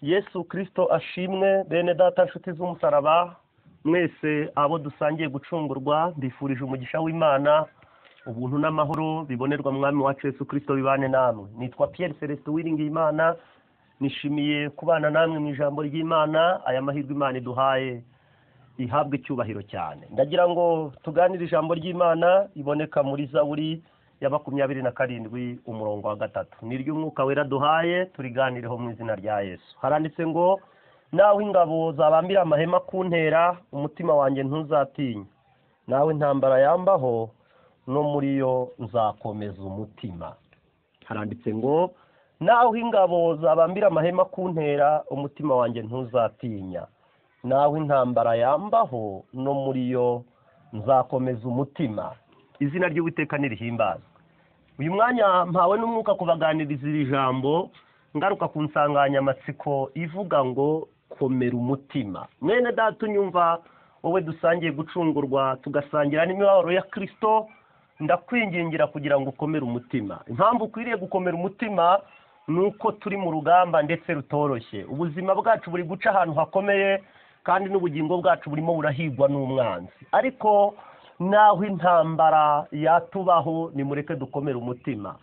yesu kirisito ashimwe bene data nshuti z'umusaraba mwese abo dusangiye gucungurwa mbifurije umugisha w'imana ubuntu n'amahoro bibonerwa mwami wacu yesu kirisito bibane namwe nitwa Pierre celestin uwiringiyimana nishimiye kubana namwe mu ijambo ry'imana aya mahirwe imana iduhaye ihabwa icyubahiro cyane ndagira ngo tuganire ijambo ry'imana iboneka muri zaburi ya makumyabiri na karindwi umurongo wa gatatu ni ry'umwuka wera duhaye turiganireho mu izina rya yesu haranditse ngo nawe ingabo zabambira amahema kuntera umutima wanjye ntuzatinya nawe intambara yambaho no muri yo nzakomeza umutima haranditse ngo nawe ingabo zabambira amahema kuntera umutima wanjye ntuzatinya nawe intambara yambaho no muri yo nzakomeza umutima izina ry'uwiteka nirihimbazwa uyu mwanya mpawe n'umwuka kubaganiriza iri jambo ngaruka ku nsanganyamatsiko ivuga ngo komera umutima mwene data unyumva wowe dusangiye gucungurwa tugasangira n'imibabaro ya kirisito ndakwingingira kugira ngo ukomere umutima impamvu ukwiriye gukomera umutima ni uko turi mu rugamba ndetse rutoroshye ubuzima bwacu buri guca ahantu hakomeye kandi n'ubugingo bwacu burimo burahigwa n'umwanzi ariko naho intambara yatubaho nimureke dukomere umutima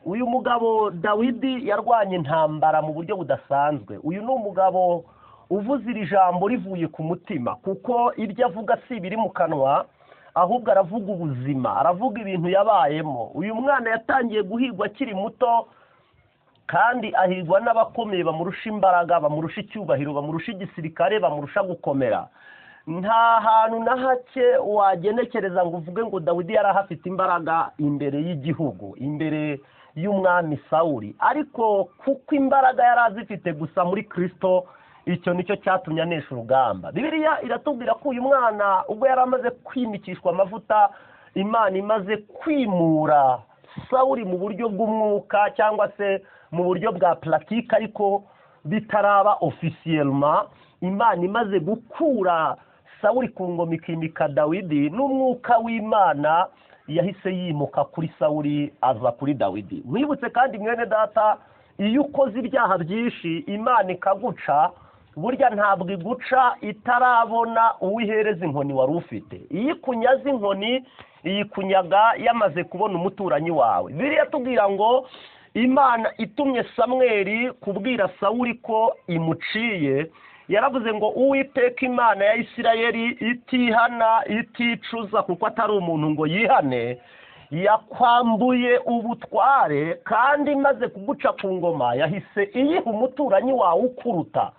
uyu mugabo dawidi yarwanya intambara mu buryo budasanzwe uyu ni umugabo uvuze iri jambo rivuye ku mutima kuko iryo avuga si ibiri mu kanwa ahubwo aravuga ubuzima aravuga ibintu yabayemo uyu mwana yatangiye guhigwa akiri muto kandi ahigwa n'abakomeye bamurusha imbaraga bamurusha icyubahiro bamurusha igisirikare bamurusha gukomera nta hantu na hake wagenekereza ngo uvuge ngo dawidi yari ahafite imbaraga imbere y'igihugu imbere y'umwami sawuri ariko kuko imbaraga yari azifite gusa muri kirisito icyo nicyo cyatumye anesha urugamba bibiriya iratubwira ko uyu mwana ubwo yari amaze kwimikishwa amavuta imana imaze kwimura sawuri mu buryo bw'umwuka cyangwa se mu buryo bwa puratike ariko bitaraba ofisiyelma imana imaze gukura sawuri ku ngoma ikimika dawidi n'umwuka w'imana yahise yimuka kuri sawuri aza kuri dawidi mwibutse kandi mwene data iyo ukoze ibyaha byinshi imana ikaguca burya ntabwo iguca itarabona uwo ihereza inkoni wari ufite iyo ikunyaze inkoni iyikunyaga yamaze kubona umuturanyi wawe biriya tubwira ngo imana itumye samweri kubwira sawuri ko imuciye yaravuze ngo uwiteka imana ya isirayeli itihana iticuza kuko atari umuntu ngo yihane yakwambuye ubutware kandi imaze kuguca ku ngoma yahise iyiha umuturanyi wawe ukuruta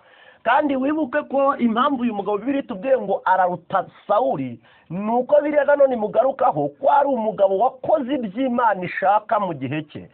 kandi wibuke ko impamvu uyu mugabo bibiri tubwiye ngo araruta sawuri ni uko biriya nanone mugarukaho ko ari umugabo wakoze iby'imana ishaka mu gihe cye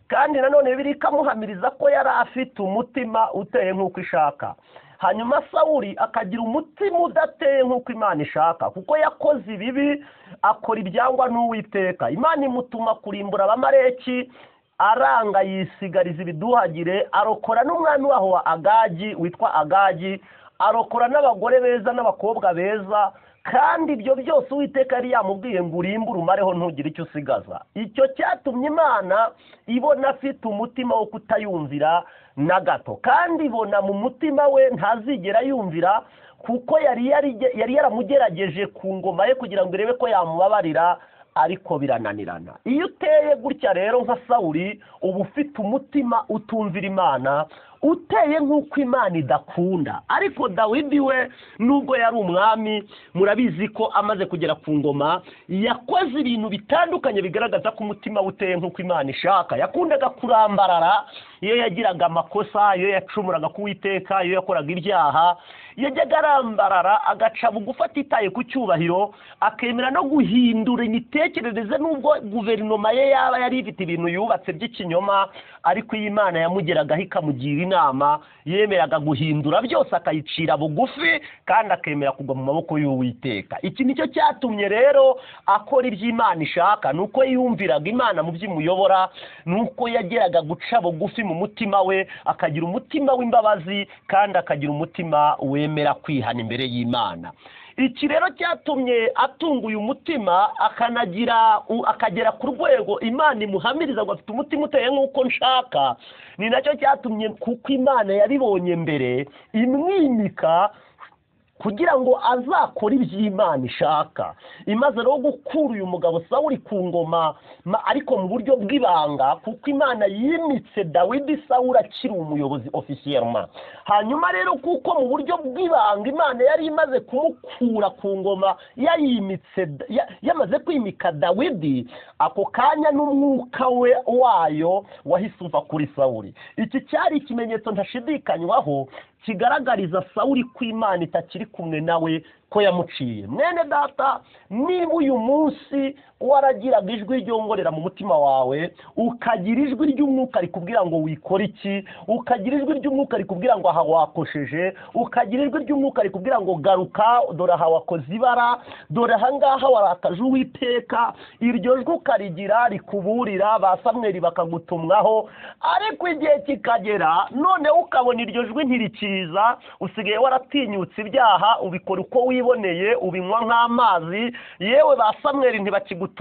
kandi nanone biri ikamuhamiriza ko yari afite umutima uteye nk'uko ishaka hanyuma sawuri akagira umutima udateye nk'uko imana ishaka kuko yakoze ibibi akora ibyangwa n'uwiteka imana imutuma kurimbura abamareki aranga yisigariza ibiduhagire arokora n'umwami waho wa agagi witwa agagi arokora n'abagore beza n'abakobwa beza kandi ibyo byose uwiteka yari yamubwiye ngo urimbure umareho ntugire icyo usigaza icyo cyatumye imana ibona afite umutima wo kutayumvira na gato kandi ibona mu mutima we ntazigera yumvira kuko yari yaramugerageje ku ngoma ye kugira ngo irebe ko yamubabarira ariko birananirana iyo uteye gutya rero nka sawuri uba ufite umutima utumvira imana uteye nk'uko imana idakunda ariko dawidi we nubwo yari umwami murabizi ko amaze kugera ku ngoma yakoze ibintu bitandukanye bigaragaza ko umutima we uteye nk'uko imana ishaka yakundaga kurambarara iyo yagiraga amakosa iyo yacumuraga kuwiteka iyo yakoraga ibyaha yajyaga arambarara agaca bugufi atitaye ku cyubahiro akemera no guhindura imitekerereze n'ubwo guverinoma ye yaba yari ifite ibintu yubatse by'ikinyoma ariko iyi Imana yamugeragaho ikamugira inama inama yemeraga guhindura byose akayicira bugufi kandi akemera kugwa mu maboko y'uwiteka iki nicyo cyatumye rero akora iby'imana ishaka ni uko yumviraga imana mu by'imuyobora ni uko yageraga guca bugufi mu mutima we akagira umutima w'imbabazi kandi akagira umutima wemera kwihana imbere y'imana iki rero cyatumye atunguye umutima akanagira u- akagera ku rwego imana imuhamiriza ngo afite umutima uteye nk'uko nshaka ni nacyo cyatumye kuko imana yabibonye mbere imwimika kugira ngo azakore iby'imana ishaka imaze rero gukura uyu mugabo sawuli ku ngoma ma- ariko mu buryo bw'ibanga kuko imana yimitse dawidi sawuli akiri umuyobozi ofisiyelma hanyuma rero kuko mu buryo bw'ibanga imana yari imaze kumukura ku ngoma yayimitse da- ya- yamaze kwimika dawidi ako kanya n'umwuka we wayo wahise uva kuri sawuli iki cyari ikimenyetso ntashidikanywaho kigaragariza sawuli ko imana itakiri kumwe nawe ko yamuciye mwene data niba uyu munsi waragiraga ijwi ryongorera mu mutima wawe ukagira ijwi ry'umwuka rikubwira ngo wikore iki ukagira ijwi ry'umwuka rikubwira ngo aha wakosheje ukagira ijwi ry'umwuka rikubwira ngo garuka dore aha wakoze ibara dore aha ngaha warakaje uwiteka iryo jwi ukarigira rikuburira ba samweri bakagutumwaho ariko igihe kikagera noneho ukabona iryo jwi ntirikiza usigaye waratinyutse ibyaha ubikora uko wiboneye ubinywa nk'amazi yewe ba samweri ntibakigutumwaho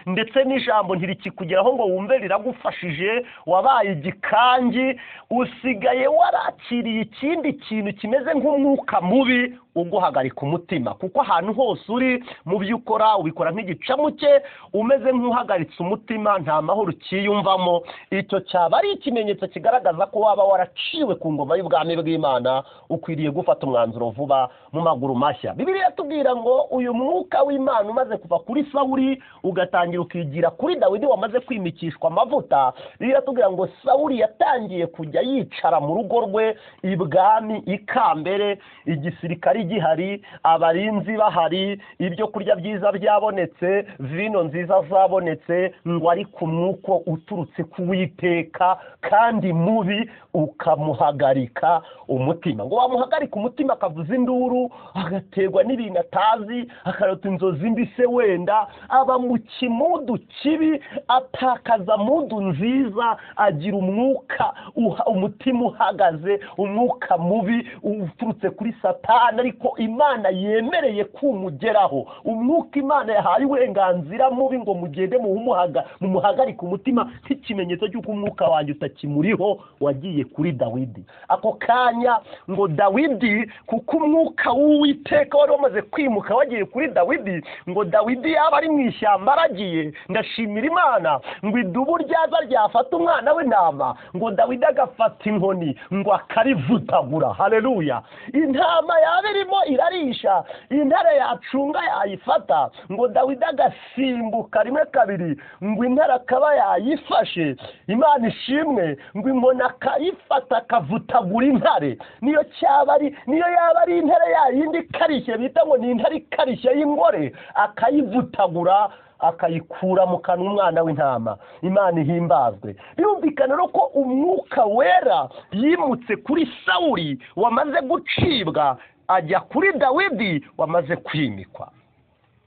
ndetse n'ijambo ntirikikugeraho ngo wumve riragufashije wabaye igikangi usigaye warakiriye ikindi kintu kimeze nk'umwuka mubi uguhagarika umutima kuko ahantu hose uri mu byo ukora ubikora nk'igicamuke umeze nk'uhagaritse umutima nta mahoro ukiyumvamo icyo cyaba ari ikimenyetso kigaragaza ko waba waraciwe ku ngoma y'ubwami bw'imana ukwiriye gufata umwanzuro vuba mu maguru mashya bibiliya yatubwira ngo uyu mwuka w'imana umaze kuva kuri sawuli ugatangira ukigira kuri dawidi wamaze kwimikishwa amavuta bibiliya yatubwira ngo sawuli yatangiye kujya yicara mu rugo rwe ibwami ikambere igisirikare gihari abarinzi bahari ibyo kurya byiza byabonetse vino nziza zabonetse ngo ari ku mwuko uturutse ku witeka kandi mubi ukamuhagarika umutima ngo wamuhagarika umutima akavuza induru agaterwa n'ibintu atazi akarota inzozi mbi se wenda aba mu kimudu kibi atakaza mudu nziza agira umwuka uha, umutima uhagaze umwuka mubi uturutse kuri satani ariko imana yemereye kumugeraho umwuka imana yahaye uburenganzira mubi ngo mugende mumuhaga mumuhagarike umutima nk'ikimenyetso cy'uko umwuka wanjye utakimuriho wagiye kuri dawidi ako kanya ngo dawidi kuko umwuka w'uwiteka wari wamaze kwimuka wagiye kuri dawidi ngo dawidi yaba ari mu ishyamba aragiye ndashimira imana ngo idubu ryaza ryafata umwana w'intama ngo dawidi agafata inkoni ngo akarivutagura haleluya intama yaba irimo irarisha intare yacunga yayifata ngo dawidi agasimbuka rimwe kabiri ngo intare akaba yayifashe imana ishimwe ngo inkoni akayifata akavutagura intare niyo cyaba ari niyo yaba ari intare yayindi ikarishye bita ngo ni intare ikarishye y'ingore akayivutagura akayikura mu kanwa umwana w'intama imana ihimbazwe birumvikana rero ko umwuka wera yimutse kuri sawuli wamaze gucibwa ajya kuri dawidi wamaze kwimikwa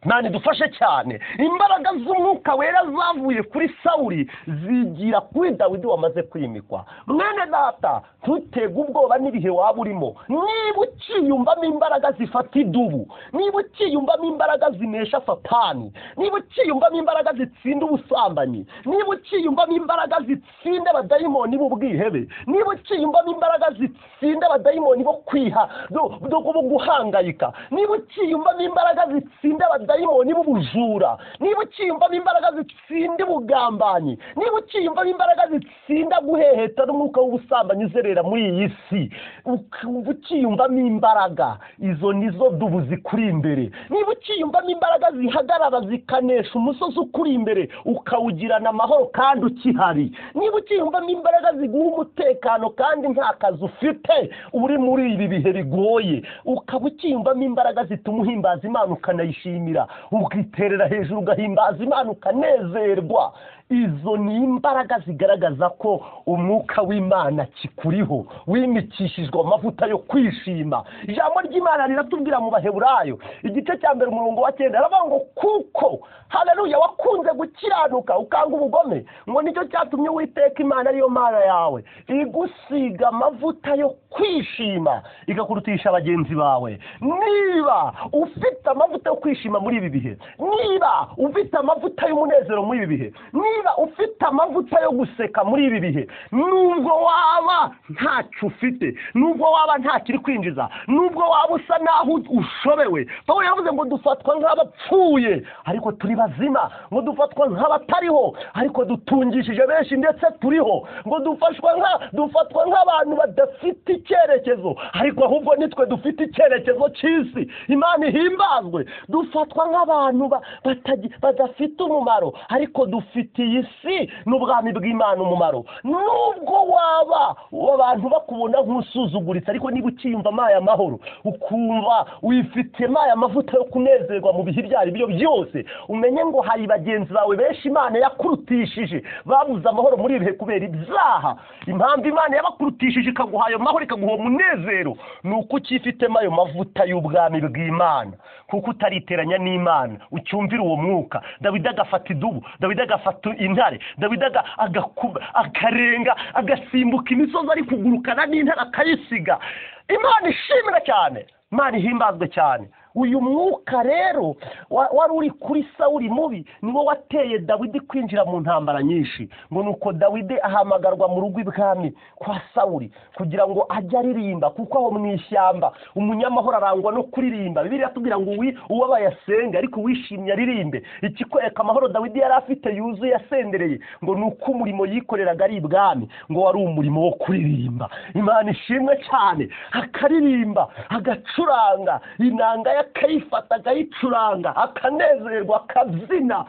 imana idufashe cyane imbaraga z'umwuka wera zavuye kuri sawuli zigira kuri dawidi wamaze kwimikwa mwene data ntutege ubwoba n'ibihe waba urimo niba ukiyumvamo imbaraga zifata idubu niba ukiyumvamo imbaraga zinesha satani niba ukiyumvamo imbaraga zitsinda ubusambanyi niba ukiyumvamo imbaraga zitsinda abadayimoni b'ubwihebe niba ukiyumvamo imbaraga zitsinda abadayimoni bo kwiha bo- bo bo guhangayika niba ukiyumvamo imbaraga zitsinda abadayimoni b'ubujura niba ukiyumvamo imbaraga zitsinda ubugambanyi niba ukiyumvamo imbaraga zitsinda guheheta n'umwuka w'ubusambanyi uzerera muri iyi si ukumva ukiyumvamo imbaraga izo nizo dubu zikuri imbere niba ukiyumvamo imbaraga zihagarara zikanesha umusozi ukuri imbere ukawugirana amahoro kandi ukihari niba ukiyumvamo imbaraga ziguha umutekano kandi nta kazi ufite uri muri ibi bihe bigoye ukaba ukiyumvamo imbaraga zituma uhimbaza imana ukanayishimira ukayigira ukiterera hejuru ugahimbaza imana ukanezerwa izo ni imbaraga zigaragaza ko umwuka w'imana kikuriho wimikishijwe amavuta yo kwishima ijambo ry'imana riratubwira mu baheburayo igice cya mbere umurongo wa cyenda aravuga ngo kuko haleluya wakunze gukiranuka ukanga ubugome ngo nicyo cyatumye uwiteka imana ariyo mana yawe igusiga amavuta yo kwishima igakurutisha bagenzi bawe niba ufite amavuta yo kwishima muri ibi bihe niba ufite amavuta y'umunezero muri ibi bihe niba ufite amavuta yo guseka muri ibi bihe nubwo waba ntacyo ufite nubwo waba nta kiri kwinjiza nubwo waba usa naho ushobewe pawulo yavuze ngo dufatwa nk'abapfuye ariko turi bazima ngo dufatwa nk'abatariho ariko dutungishije benshi ndetse turiho ngo dufashwa nka dufatwa nk'abantu badafite icyerekezo ariko ahubwo nitwe dufite icyerekezo cy'isi imana ihimbazwe dufatwa nk'abantu ba- batagi- badafite umumaro ariko dufitiye isi n'ubwami bw'imana umumaro nubwo waba abantu bakubona nk'usuzuguritse ariko niba ukiyumva amaye amahoro ukumva wifitemo aya mavuta yo kunezerwa mu bihe ibyo ari byo byose umenye ngo hari bagenzi bawe benshi imana yakurutishije babuze amahoro muri ibihe kubera ibyaha impamvu imana yabakurutishije ikaguha ayo mahoro ikaguha uwo munezero ni uko ukifitemo ayo mavuta y'ubwami bw'imana kuko utariteranya n'imana ucyumvira uwo mwuka dawidi agafata idubu dawidi agafata intare dawidi aga- agakuba- akarenga agasimbuka imisozi ari kugurukana n'intare akayisiga imana ishimira cyane imana ihimbazwe cyane uyu mwuka rero wa- wari uri kuri sawuri mubi niwo wateye dawidi kwinjira mu ntambara nyinshi ngo ni uko dawidi ahamagarwa mu rugo ibwami kwa sawuri kugira ngo ajye aririmba kuko aho mu ishyamba umunyamahoro arangwa no kuririmba bibiri yatubwira ngo uwi- uwabaye asenge ariko uwishimye aririmbe ikikwereka amahoro dawidi yari afite yuzuye asendereye ngo ni uko umurimo yikoreraga ari ibwami ngo wari umurimo wo kuririmba imana ishimwe cyane akaririmba agacuranga inanga ye akayifata akayicuranga akanezerwa akabyina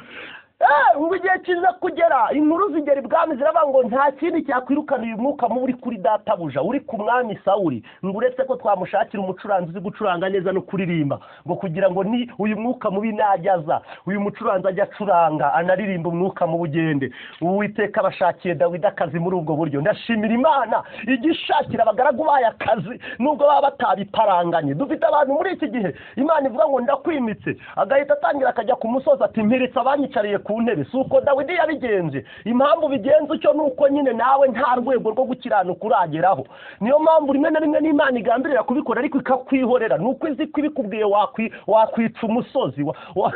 Eh, ngo igihe kiza kugera inkuru zigera ibwami ziravuga ngo nta kindi cyakwirukana uyu mwuka mubi uri kuri databuja uri ku mwami sawuri ngo uretse ko twamushakira umucuranzi uzi gucuranga neza no kuririmba ngo kugira ngo ni uyu mwuka mubi najyaza uyu mucuranzi ajya acuranga anaririmba umwuka mu bugende uwiteka abashakiye dawidi akazi muri ubwo buryo ndashimira imana ijya ishakira abagaragu bayo akazi nubwo baba batabiparanganye dufite abantu muri iki gihe imana ivuga ngo ndakwimitse agahita atangira akajya ku musozi ati mperetse abanyicariye ku ntebe si uko dawidi yabigenje impamvu bigenza utyo ni uko nyine nawe nta rwego rwo gukiranuka urageraho niyo mpamvu rimwe na rimwe n'imana igambirira kubikora ariko ikakwihorera ni uko izi ko ibikubwiye wakwi- wakwica umusozi wa- wa-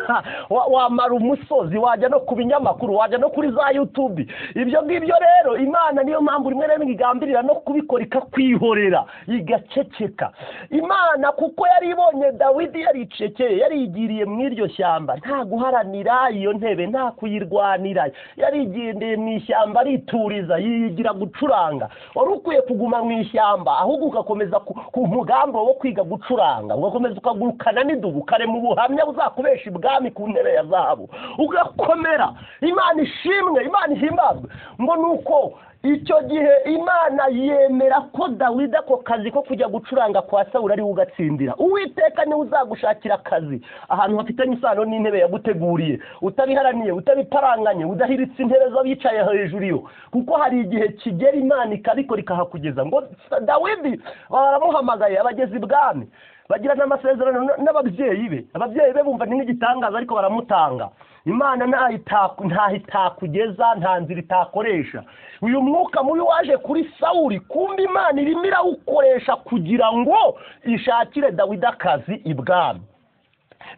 wa- wamara umusozi wajya no ku binyamakuru wajya no kuri za yutubi ibyo ngibyo rero imana niyo mpamvu rimwe na rimwe igambirira no kubikora ikakwihorera igaceceka imana kuko yari ibonye dawidi yaricekeye yarigiriye mu iryo shyamba nta guharanira iyo ntebe nta kuyirwanira yarigendeye mu ishyamba arituriza yigira gucuranga wari ukwiye kuguma mu ishyamba ahubwo ugakomeza ku- ku mugambi wo kwiga gucuranga ugakomeza ukagurukana n'idubu ukarema ubuhamya buzakubesha ibwami ku ntebe ya zahabu ugakomera imana ishimwe imana ihimbazwe ngo ni uko icyo gihe imana yemera ko dawidi ako kazi ko kujya gucuranga kwa sawuri ariwe ugatsindira uwiteka niwe uzagushakira akazi ahantu hafitanye isano n'intebe yaguteguriye utabiharaniye utabiparanganye udahiritse intebe z'abicaye hejuru iyo kuko hari igihe kigera imana ikabikora ikahakugeza ngo dawidi baramuhamagaye abageze ibwami bagira n'amasezerano n- n'ababyeyi be ababyeyi be bumva ni nk'igitangaza ariko baramutanga imana ntaho itaku- ntaho itakugeza nta nzira itakoresha uyu mwuka mubi waje kuri sawuri kumva imana irimo irawukoresha kugira ngo ishakire dawidi akazi ibwami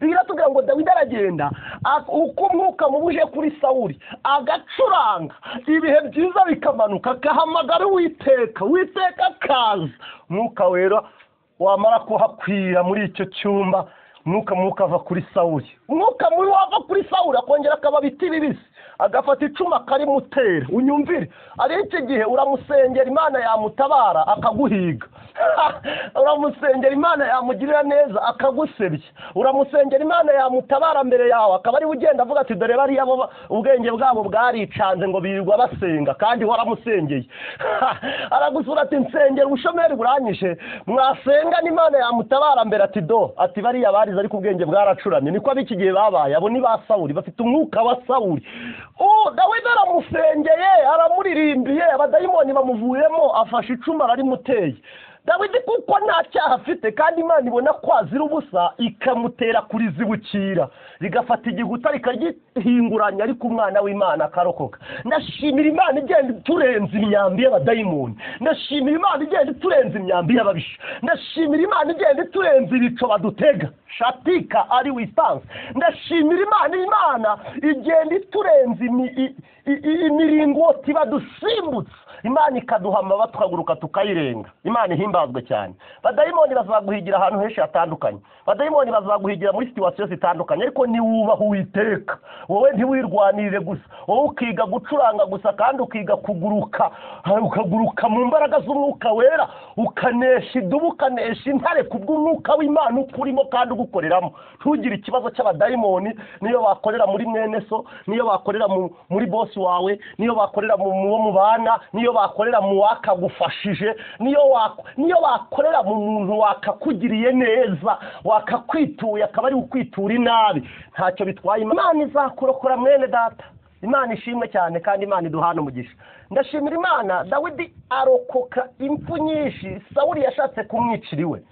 biratubwira ngo dawidi aragenda ak- uko umwuka mubi uje kuri sawuri agacuranga ibihe byiza bikamanuka agahamagara uwiteka uwiteka akaza umwuka wera wamara kuhakwira muri icyo cyumba umwuka mubi ukava kuri sawuri umwuka mubi wava kuri sawuri akongera akaba biti bibisi agafata icumu akarimutera unyumvire ari iki gihe uramusengera imana yamutabara akaguhiga uramusengera imana yamugirira neza akagusebya uramusengera imana yamutabara mbere yawe akaba ariwe ugenda avuga ati dore bariya bo ba- ubwenge bwabo bwaricanze ngo birirwa basenga kandi waramusengeye aragusura ati nsengera ubushomeri buranyishe mwasenga n'imana yamutabara mbere ati do ati bariya barize ariko ubwenge bwaracuramye niko ab'iki gihe babaye abo ni ba sawuri bafite umwuka wa sawuri ubu dawidi aramusengeye aramuririmbiye abadayimoni bamuvuyemo afashe icumu ararimuteye dawidi kuko nta cyaha afite kandi imana ibona ko azira ubusa ikamutera kurizibukira rigafata igikuta rikaryihinguranya ariko umwana w'imana akarokoka ndashimira imana igenda iturenza imyambi y'abadayimoni ndashimira imana igenda iturenza imyambi y'ababisha ndashimira imana igenda iturenza ibico badutega shatika ari wisansi ndashimira imana imana igenda iturenza imi- i- i- i- imiringoti badusimbutse imana ikaduha amababa tukaguruka tukayirenga imana ihimbazwe cyane badayimoni bazaguhigira ahantu henshi hatandukanye badayimoni bazaguhigira muri situwasiyo zitandukanye ariko niwubaha uwiteka wowe ntiwirwanirire gusa wowe ukiga gucuranga gusa kandi ukiga kuguruka ha, ukaguruka mu mbaraga z'umwuka wera ukanesha idubu ukanesha intare kubw'umwuka w'imana ukurimo kandi ugukoreramo ntugire ikibazo cy'abadayimoni niyo bakorera muri mwene so niyo bakorera mu- muri bosi wawe niyo bakorera mu mu wo mubana niyo bakorera mu wakagufashije niyo wak- niyo bakorera mu muntu wakakugiriye neza wakakwituye akaba ari ukwitura inabi ntacyo bitwaye imana izakurokora mwene data imana ishimwe cyane kandi imana iduhana umugisha ndashimira imana dawidi arokoka impfu nyinshi sawuri yashatse kumwicira iwe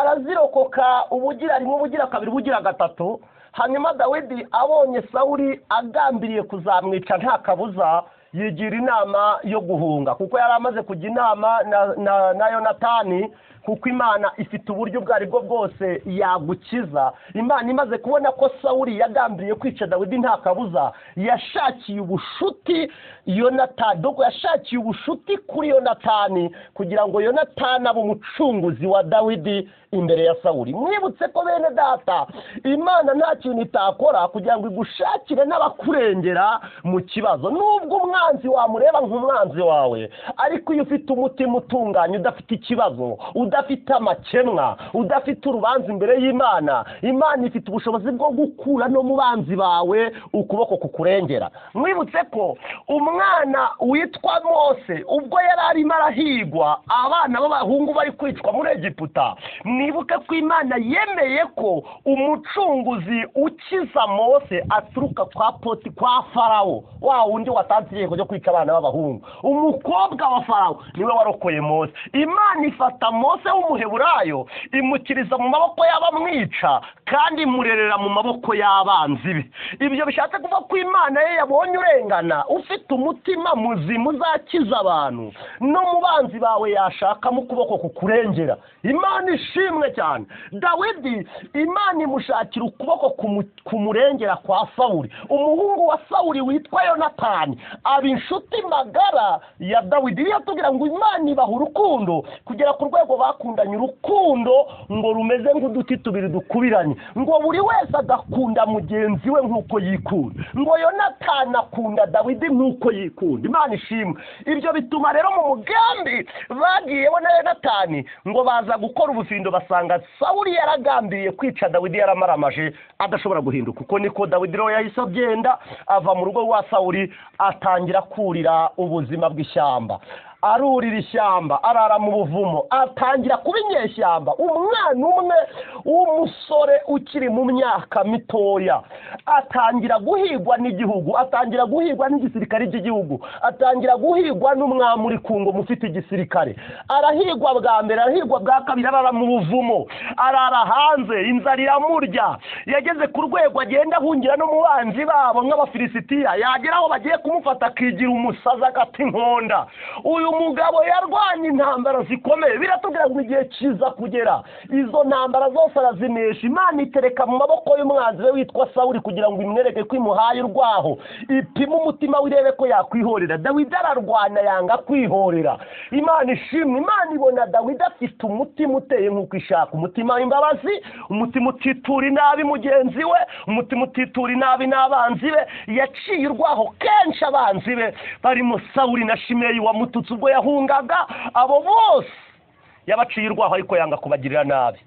arazirokoka ubugira rimwe ubugira kabiri ubugira gatatu hanyuma dawidi abonye sawuri agambiriye kuzamwica nta kabuza yigira inama yo guhunga kuko yari amaze kujya inama na, na, na yonatani kuko imana ifite uburyo ubwo ari bwo bwose yagukiza imana imaze kubona ko sawuri yagambiriye kwica dawidi nta kabuza yashakiye ubushuti yonatani doko yashakiye ubushuti kuri yonatani kugira ngo yonatani abe umucunguzi wa dawidi imbere ya sawuri mwibutse ko bene data imana nta kintu itakora kugira ngo igushakire n'abakurengera mu kibazo nubwo umwanzi wamureba nk'umwanzi wawe ariko iyo ufite umutima utunganye udafite ikibazo udafite amakemwa udafite urubanza imbere y'imana imana ifite ubushobozi bwo gukura no mu banzi bawe ukuboko kukurengera mwibutse ko umwana witwa mose ubwo yari arimo arahigwa abana b'abahungu bari kwicwa muri egiputa mwibuke ko imana yemeye ko umucunguzi ukiza mose aturuka kwa poti kwa farawo wa wundi watanze itegeko ryo kwica abana b'abahungu umukobwa wa farawo niwe warokoye mose imana ifata mose w'umuheburayo imukiriza mu maboko y'abamwica kandi imurerera mu maboko y'abanzi be ibyo bishatse kuva ko imana ye yabonye urengana ufite umutima muzima uzakiza abantu no mu banzi bawe yashakamo ukuboko kukurengera imana ishimwe cyane dawidi imana imushakira ukuboko kumu- kumurengera kwa sawuri umuhungu wa sawuri witwa yonatani aba inshuti magara ya dawidi iyo tubwira ngo imana ibaha urukundo kugera ku rwego bakundanye urukundo ngo rumeze nk'uduti tubiri dukubiranye ngo buri wese agakunda mugenzi we nk'uko yikunda ngo yonatani akunda dawidi nk'uko yikunda imana ishimwe ibyo bituma rero mu mugambi bagiyeho na yonatani ngo baza gukora ubufindo basanga sawuri yaragambiriye kwica dawidi yaramaramaje adashobora guhinduka kuko niko dawidi rero yahise agenda ava mu rugo rwa sawuri atangira kurira ubuzima bw'ishyamba arurira ishyamba arara mu buvumo atangira kuba inyeshyamba umwana umwe w'umusore ukiri mu myaka mitoya atangira guhigwa n'igihugu atangira guhigwa n'igisirikare cy'igihugu atangira guhigwa n'umwami uri ku ngoma ufite igisirikare arahigwa bwa mbere arahigwa bwa kabiri arara mu buvumo arara hanze inzara iramurya yageze ku rwego agenda ahungira no mu banzi babo nk'abafilisitiya yagera aho bagiye kumufata akigira umusazi agata inkonda uyu mugabo yarwanye intambara zikomeye biratubwira ngo igihe kiza kugera izo ntambara zose arazinesha imana itereka mu maboko y'umwanzi we witwa sawuri kugira ngo imwereke ko imuhaye urwaho ipime umutima we irebe ko yakwihorera dawidi ararwana yanga kwihorera imana ishimwe imana ibona dawidi afite umutima uteye nk'uko ishaka umutima w'imbabazi umutima utitura inabi mugenzi we umutima utitura inabi n'abanzi be yaciye urwaho kenshi abanzi be barimo sawuri na shimeyi wamututse ubwo yahungaga abo bose yabaciye urwaho ariko yanga kubagirira nabi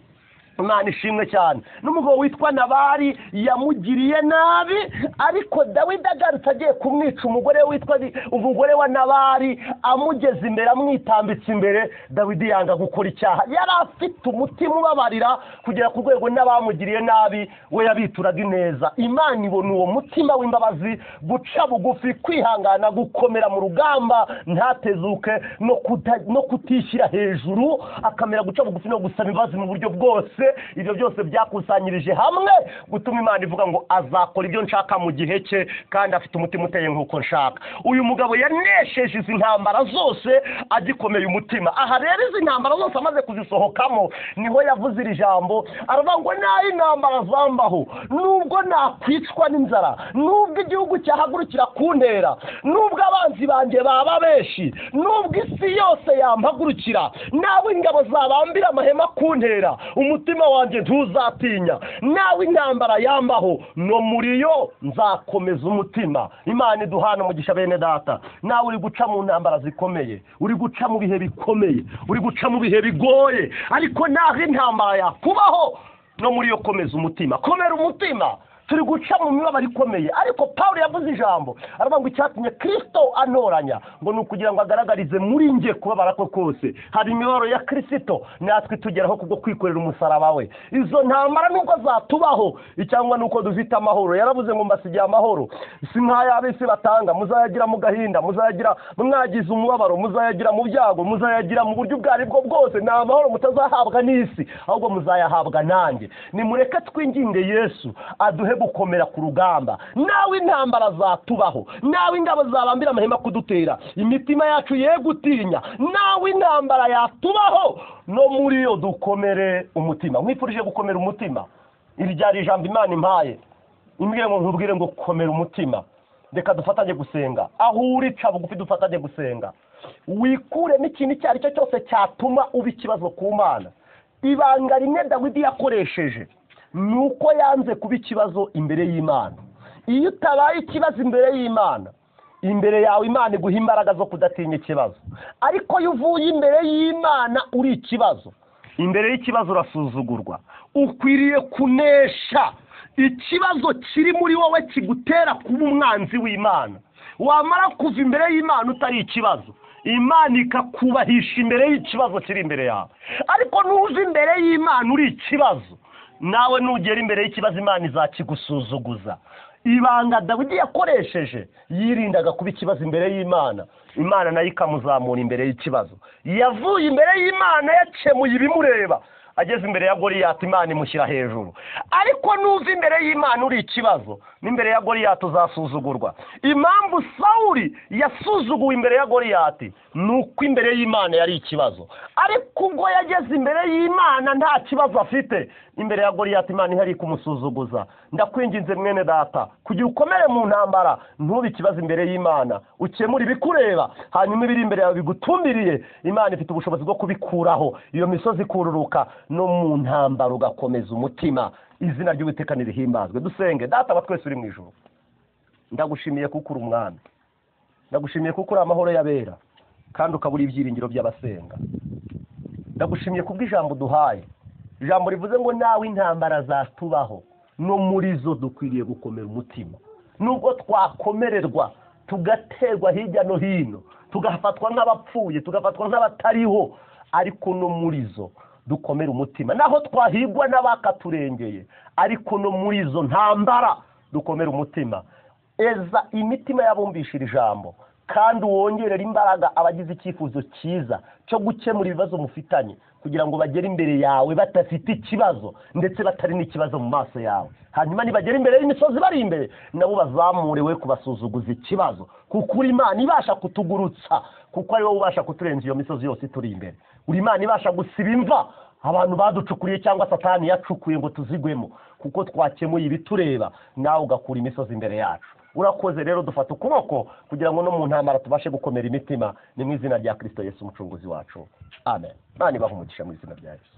imana ishimwe cyane n'umugabo witwa nabari yamugiriye nabi ariko dawidi agarutse agiye kumwica umugore we witwa Li- umugore wa nabari amugeze imbere amwitambitse imbere dawidi yanga gukora icyaha yari afite umutima ubabarira kugera ku rwego n'abamugiriye nabi we yabituraga ineza imana ibona uwo mutima w'imbabazi guca bugufi kwihangana gukomera mu rugamba ntatezuke no kuta- no kutishyira hejuru akamera guca bugufi no gusaba imbabazi mu buryo bwose ibyo byose byakusanyirije hamwe gutuma imana ivuga ngo azakora ibyo nshaka mu gihe cye kandi afite umutima uteye nk'uko nshaka uyu mugabo yanesheje izi ntambara zose agikomeye umutima aha rero izi ntambara zose amaze kuzisohokamo niho yavuze iri jambo aravuga ngo nayo intambara zambaho nubwo nakwicwa n'inzara nubwo igihugu cyahagurukira kuntera nubwo abanzi banjye baba benshi nubwo isi yose yampagurukira nawe ingabo zabambira amahema kuntera umutima wanjye ntuzatinya nawe intambara yambaho no muri yo nzakomeza umutima imana iduhana umugisha bene data nawe uri guca mu ntambara zikomeye uri guca mu bihe bikomeye uri guca mu bihe bigoye ariko naho intambara yakubaho no muri yo komeza umutima komera umutima turi guca mu mibabaro ikomeye ariko pawulo yavuze ijambo aravuga ngo icyatumye kirisito anoranya ngo ni ukugira ngo agaragarize muri nge kubabara kwe kose hari imibabaro ya kirisito natwe tugeraho kubwo kwikorera umusaraba we izo ntambara nubwo zatubaho cyangwa nuko dufite amahoro yaravuze ngo mbasigiye amahoro si nk'ay'ab'isi batanga muzayagira mu gahinda muzayagira mwagize umubabaro muzayagira mu byago muzayagira mu buryo ubwo aribwo bwose ni amahoro mutazahabwa n'isi ahubwo muzayahabwa nanjye nimureke twinginde yesu aduhe gukomera ku rugamba nawe intambara zatubaho nawe ingabo zabambira amahema kudutera imitima yacu ye gutinya nawe intambara yatubaho no muri yo dukomere umutima mwifurije gukomera umutima iri ryari ijambo imana impaye imbwira ngo nkubwire ngo komera umutima reka dufatanye gusenga aho uri ca bugufi dufatanye gusenga wikure n'ikintu icyo ari cyo cyose cyatuma uba ikibazo ku mana ibanga rimwe dawidi yakoresheje ni uko yanze kuba ikibazo imbere y'imana iyo utabaye ikibazo imbere y'imana imbere yawe imana iguha imbaraga zo kudatinya ikibazo ariko iyo uvuye imbere y'imana uri ikibazo imbere y'ikibazo urasuzugurwa ukwiriye kunesha ikibazo kiri muri wowe kigutera kuba umwanzi w'imana wamara kuva imbere y'imana utari ikibazo imana ikakubahisha imbere y'ikibazo kiri imbere yawe ariko nuza imbere y'imana uri ikibazo nawe nugera imbere y'ikibazo imana izakigusuzuguza ibanga dawidi yakoresheje yirindaga kuba ikibazo imbere y'imana imana nayo ikamuzamura imbere y'ikibazo yavuye imbere y'imana yakemuye ibimureba ageze imbere ya goriyati imana imushyira hejuru ariko nuva imbere y'imana uri ikibazo n'imbere ya goriyati uzasuzugurwa impamvu sawuri yasuzuguwe imbere ya goriyati ni uko imbere y'imana yari ikibazo ariko ubwo yageze imbere y'imana nta kibazo afite imbere ya goriyati imana ihari kumusuzuguza ndakwinginze mwene data kugira ukomere mu ntambara ntube ikibazo imbere y'imana ukemure ibikureba hanyuma ibiri imbere yawe bigutumbiriye imana ifite ubushobozi bwo kubikuraho iyo misozi ikururuka no mu ntambara ugakomeza umutima izina ry'uwiteka nirihimbazwe dusenge data wa twese uri mu ijoro ndagushimiye kuko uri umwami ndagushimiye kuko uri amahoro y'abera kandi ukaba uri ibyiringiro by'abasenga ndagushimiye kubw'ijambo duhaye ijambo rivuze ngo nawe intambara zatubaho no muri zo dukwiriye gukomera umutima nubwo twakomererwa tugaterwa hirya no hino tugafatwa nk'abapfuye tugafatwa nk'abatariho ariko no muri zo dukomere umutima naho twahigwa n'abakaturengeye ariko no muri zo ntambara dukomere umutima eza imitima y'abumbisha iri jambo kandi wongerera imbaraga abagize icyifuzo cyiza cyo gukemura ibibazo mufitanye kugira ngo bagere imbere yawe badafite ikibazo ndetse batari n'ikibazo mu maso yawe hanyuma nibagera imbere y'imisozi bari imbere nabo bazamure we kubasuzuguza ikibazo kuko uri imana ibasha kutugurutsa kuko ari wowe ubasha kuturenza iyo misozi yose ituri imbere uri imana ibasha gusiba imva abantu baducukuriye cyangwa satani yacukuye ngo tuzigwemo kuko twakemuye ibitureba nawe ugakura imisozi imbere yacu urakoze rero dufata ukuboko kugira ngo no mu ntambara tubashe gukomera imitima ni mu izina rya kirisito yesu umucunguzi wacu amen imana ibaha umugisha mu izina rya yesu